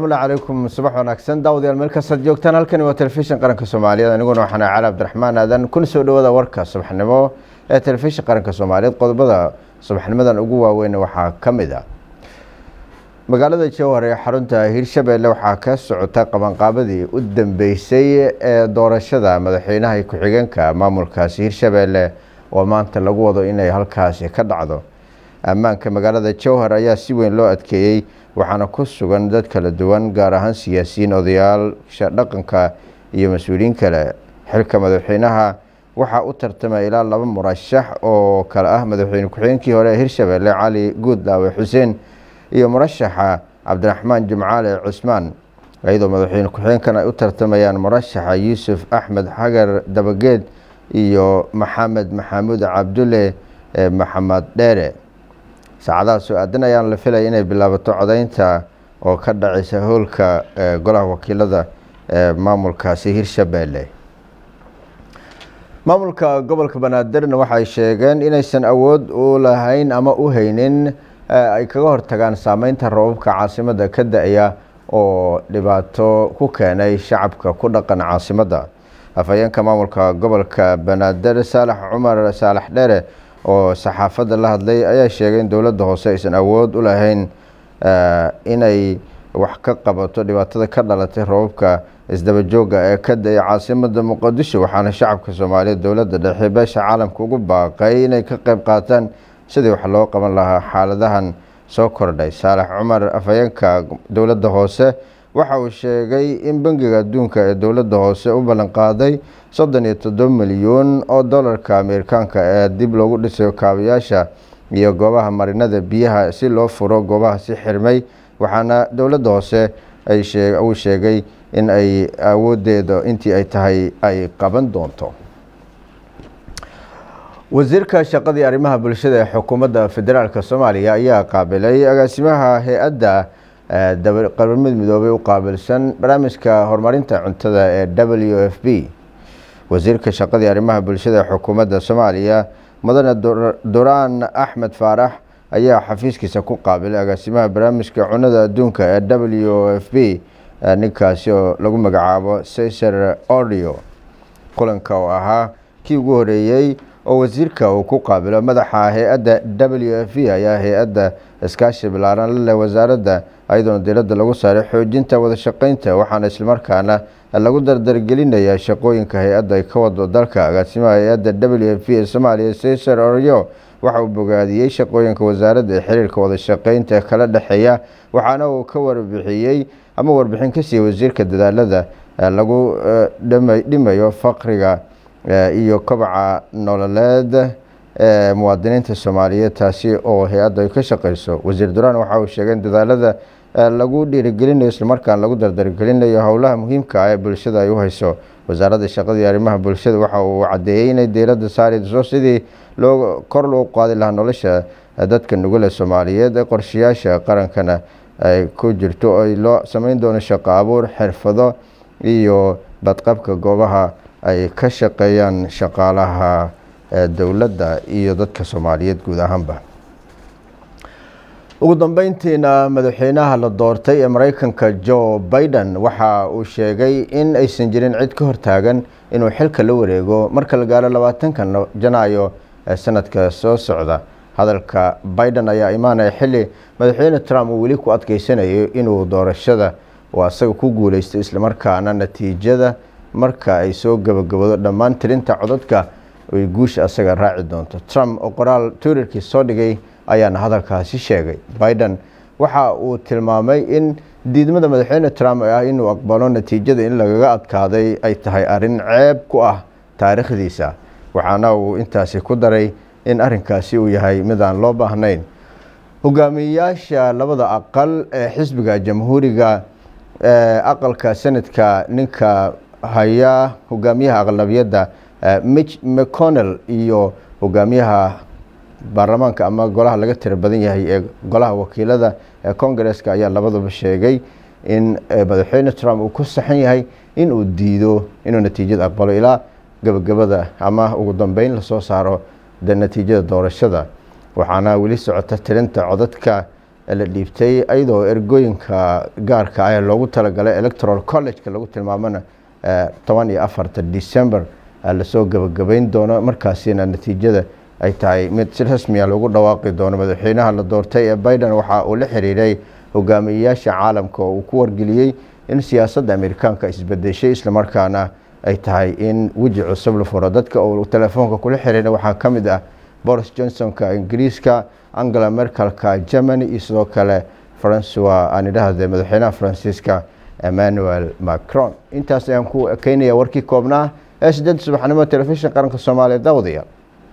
salaamullahi calaykum subax wanaagsan daawadayaal meel kastaad joogtaan halkani waa telefishin qaranka soomaaliyeed aniguna waxaan cali cabdiraxmaan aadan kuna soo dhawaada warka subaxnimo ee telefishin qaranka soomaaliyeed qodobada subaxnimadan ugu waaweyn waxaa ka mid ah magaalada jowhar ee xarunta hirshabeelle waxaa ka socota qabanqaabadii u dambeysay ee doorashada madaxweynaha ku-xigeenka maamulkaasi hirshabeelle oo maanta lagu wado inay halkaasi ka dhacdo ammaanka magaalada jowhar ayaa si weyn loo adkeeyey waxaana ku sugan dad kala duwan gaar ahaan siyaasiyiin odayaasha dhaqanka iyo mas-uuliyiin kale xilka madaxweynaha waxaa u tartamay ilaa laba murashax oo kale ah madaxweyne ku-xigeenkii hore ee hirshabeelle cali guudlaawe xuseen iyo murashaxa cabdiraxmaan jimcaale cusmaan iyadoo madaxweyne ku-xigeenkan ay u tartamayaan murashaxa yuusuf axmed xagar dabageed iyo maxamed maxamuud cabdulle maxamed dheere saacadaha soo aadan ayaan la filaya inay bilaabato codeynta oo ka dhacaysa howlka golaha wakiilada ee maamulkaasi hirshabeelle maamulka gobolka banaadirna waxay sheegeen inaysan awood u lahayn ama u haynin ay kaga hortagaan saameynta rababka caasimada ka da-ya oo dhibaato ku keenay shacabka ku dhaqan caasimadda afhayeenka maamulka gobolka banaadir saalax cumar saalax dheere oo saxaafadda la hadlay ayaa sheegay in dowladda hoose aysan awood u lahayn inay wax ka qabato dhibaatada ka dhalatay rababka isdabajooga ee ka da-ya caasimada muqadisho waxaana shacabka soomaaliyeed dowladda dhexe beesha caalamka ugu baaqay inay ka qeyb qaataan sidii wax loo qaban lahaa xaaladahan soo kordhay saalax cumar afhayeenka dowladda hoose waxa uu sheegay in bangiga adduunka ee dowladda hoose u ballanqaaday soddon iyo toddoba milyuun oo dollarka ameerikaanka ee dib loogu dhisayo kaabayaasha iyo goobaha marinada biyaha si loo furo goobaha si xirmay waxaana dowladda hoose uu sheegay in ay awoodeeda intii ay tahay ay qaban doonto wasiirka shaqadii arrimaha bulshada ee xukuumadda federaalk soomaaliya ayaa qaabilay agaasimaha hay-adda qaramada midoobay u qaabilsan barnaamijka horumarinta cuntada ee w f b wasiirka shaqadii arrimaha bulshada ee xukuumadda soomaaliya mudane duraan axmed faarax ayaa xafiiskiisa ku qaabilay agaasimaha barnaamijka cunada adduunka ee w f b ninkaasi oo lagu magacaabo cesar ordio kulanka oo ahaa kii ugu horeeyey oo wasiirka uu ku qaabilo madaxa hay-adda w f b ayaa hay-adda iskaashi bilaaran la leh wasaaradda ayadoona diiradda lagu saaray xoojinta wada shaqeynta waxaana islamarkaana lagu dardargelinayaa shaqooyinka hay-adda ay ka wado dalka agaasimaha hay-adda w f b ee soomaaliya cesar oryo waxa uu bogaadiyey shaqooyinka wasaaradda ee xiriirka wada shaqeynta kala dhexeeya waxaana uu ka warbixiyey ama warbixin ka siiyey wasiirka dadaalada lagu dhimayo faqriga iyo kobaca nololeed ee muwaadiniinta soomaaliyeed taasi oo hay-adda ay ka shaqeyso wasiir duraan waxa uu sheegay in dadaalada lagu dhiirigelinayo islamarkaan lagu dardargelinayo howlaha muhiimka ah ee bulshada ay u hayso wasaaradda shaqadii arrimaha bulshada waxa uu cadeeyey inay diiradda saarayso sidii loo kor loo qaadi lahaa nolosha dadka nugule soomaaliyeed ee qorshayaasha qarankana ay ku jirto ay loo sameyn doono shaqo abuur xirfado iyo badqabka goobaha ay ka shaqeeyaan shaqaalaha dowladda iyo dadka soomaaliyeed guud ahaanba ugu dambeyntiina madaxweynaha la doortay ee mareykanka joe biden waxa uu sheegay in aysan jirin cid ka hortaagan inuu xilka la wareego marka la gaaro labaatanka janaayo ee sanadka soo socda hadalka biden ayaa imaanaya xili madaxweyne trump uu weli ku adkeysanayo inuu doorashada uu asaga ku guuleystay islamarkaana natiijada marka ay soo gabagabado dhammaan tirinta codadka ay guusha asaga raaci doonto trump oo qoraal twitterkii soo dhigay ayaana hadalkaasi sheegay biden waxa uu tilmaamay in diidmada madaxweyne trump ee ah inuu aqbalo natiijada in lagaga adkaaday ay tahay arrin ceeb ku ah taariikhdiisa waxaana uu intaasi ku daray in arrinkaasi uu yahay mid aan loo baahnayn hogaamiyeyaasha labada aqal ee xisbiga jamhuuriga ee aqalka senadka ninka haya hogaamiyaha aqlabiyadda mitch mcconnell iyo hogaamiyaha baarlamaanka ama golaha laga tira badan yahay ee golaha wakiilada ee congareska ayaa labaduba sheegay in madaxweyne trump uu ku saxan yahay in uu diido inuu natiijada aqbalo ilaa gabagabada ama ugu dambeyn lasoo saaro de natiijada doorashada waxaana weli socota tirinta codadka la dhiibtay iyadoo ergooyinka gaarka ah ee loogu talagalay electoral college-ka lagu tilmaamona toban iyo afarta december lasoo gabagabeyn doono markaasina natiijada ay tahay mid si rasmiya lagu dhawaaqi doono madaxweynaha la doortay ee biden waxa uu la xiriiray hogaamiyeyaasha caalamka oo uu ku wargeliyey in siyaasadda amerikaanka isbedeshay islamarkaana ay tahay in weji cusub la furo dadka uu telefoonka kula xiriiray waxaa ka mid ah boris johnsonka ingiriiska angela merkelka germany iyo sidoo kale francois aan idhahde madaxweynaha faransiiska emmanuel macron intaas ayaan ku ekeynaya warkii koobnaa ee sideed subaxnimo telefishin qaranka soomaaliya daawadayaal